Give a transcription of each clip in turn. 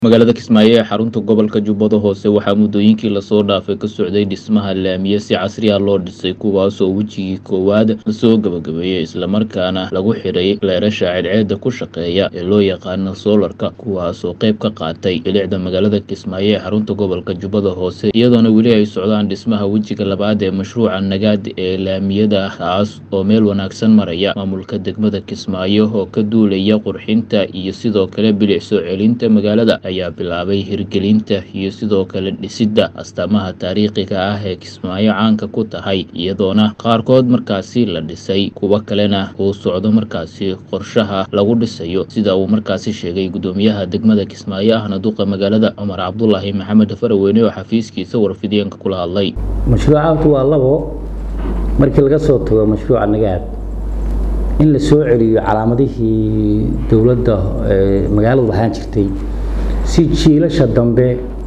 magaalada kismaayo ee xarunta gobolka jubbada hoose waxaa muddooyinkii lasoo dhaafay ka socday dhismaha laamiye si casri ah loo dhisay kuwaasoo wejigii koowaad lasoo gabagabeeyey islamarkaana lagu xidhay leerasha cadceedda ku shaqeeya ee loo yaqaano soolarka kuwaasoo qayb ka qaatay bilicda magaalada kismaayo ee xarunta gobolka jubbada hoose iyadoona weli ay socdaan dhismaha wejiga labaad ee mashruuca nagaad ee laamiyada kaas oo meel wanaagsan maraya maamulka degmada kismaayo oo ka duulaya qurxinta iyo sidoo kale bilic soo celinta magaalada ayaa bilaabay hirgelinta iyo sidoo kale dhisidda astaamaha taariikhiga ah ee kismaayo caanka ku tahay iyadoona qaarkood markaasi la dhisay kuwo kalena uu socdo markaasi qorshaha lagu dhisayo sida uu markaasi sheegay guddoomiyaha degmada kismaayo ahna duqa magaalada cumar cabdulaahi maxamed faraweyne oo xafiiskiisa warfideenka kula hadlay mashruucaantu waa labo markii laga soo tago mashruuca nagaad in la soo celiyo calaamadihii dowladda ee magaaladu lahaan jirtay si jiilasha dambe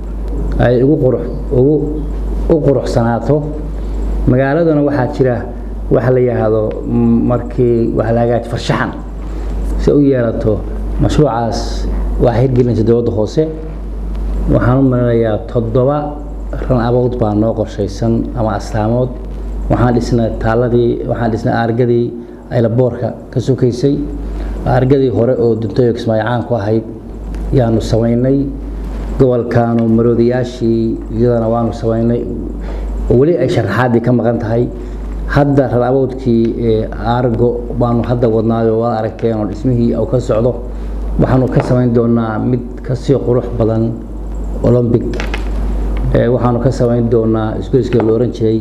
ay ugu qurux ugu u quruxsanaato magaaladana waxaa jira waxa la yidhaahdo markii waxa la hagaaji farshaxan si u yeelato mashruucaas waxaa hirgelinaysa dowladda hoose waxaan u malinayaa toddoba ran abood baa noo qorshaysan ama astaamood waxaan dhisnay taaladii waxaan dhisnay aargadii aylaboorka ka sokaysay aargadii hore oo duntayo kismaayo caan ku ahayd yaanu samaynay gobolkaanu maroodiyaashii iyadana waanu samaynay oo weli ay sharaxaadii ka maqan tahay hadda raraboodkii aargo baanu hadda wadnaayo waad aragteen oo dhismihii uu ka socdo waxaanu ka samayn doonaa mid kasii qurux badan olombic waxaanu ka samayn doonaa isgoyska la oran jiray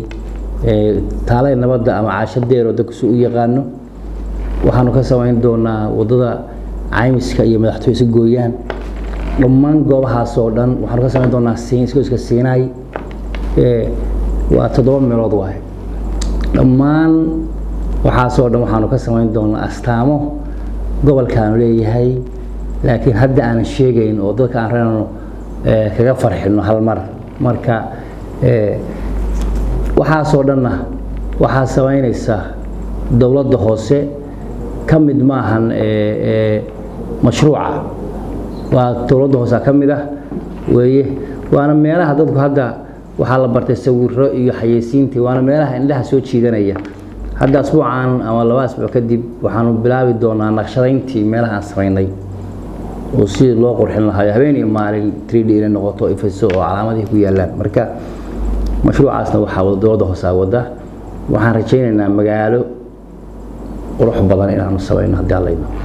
taalay nabadda ama caashadeer oo dadku si u yaqaano waxaanu ka samayn doonaa wadada caymiska iyo madaxtooy isu gooyaan dhammaan goobahaas oo dhan waxaanu ka samayn doonaa isgoyska siinaay waa toddoba meelood waaye dhammaan waxaasoo dhan waxaanu ka samayn doonaa astaamo gobolkaanu leeyahay laakiin hadda aanan sheegayn oo dadka aan rabnayno kaga farxino hal mar marka waxaasoo dhanna waxaa samaynaysa dowladda hoose ka mid maahan mashruuca waa dowladda hoose ka mid ah weeye waana meelaha dadku hadda waxaa la bartay sawiro iyo xayeysiintii waana meelaha indhaha soo jiidanaya hadda asbuucan ama laba asbuuc kadib waxaanu bilaabi doonaa naqshadayntii meelaha aan samaynay oo sidii loo qurxin lahayo habeen iyo maalin trid inay noqoto ifiso oo calaamadihii ku yaalaan marka mashruucaasna waxaa dowladda hoosaa wada waxaan rajaynaynaa magaalo qurux badan inaanu samayno haddii allayno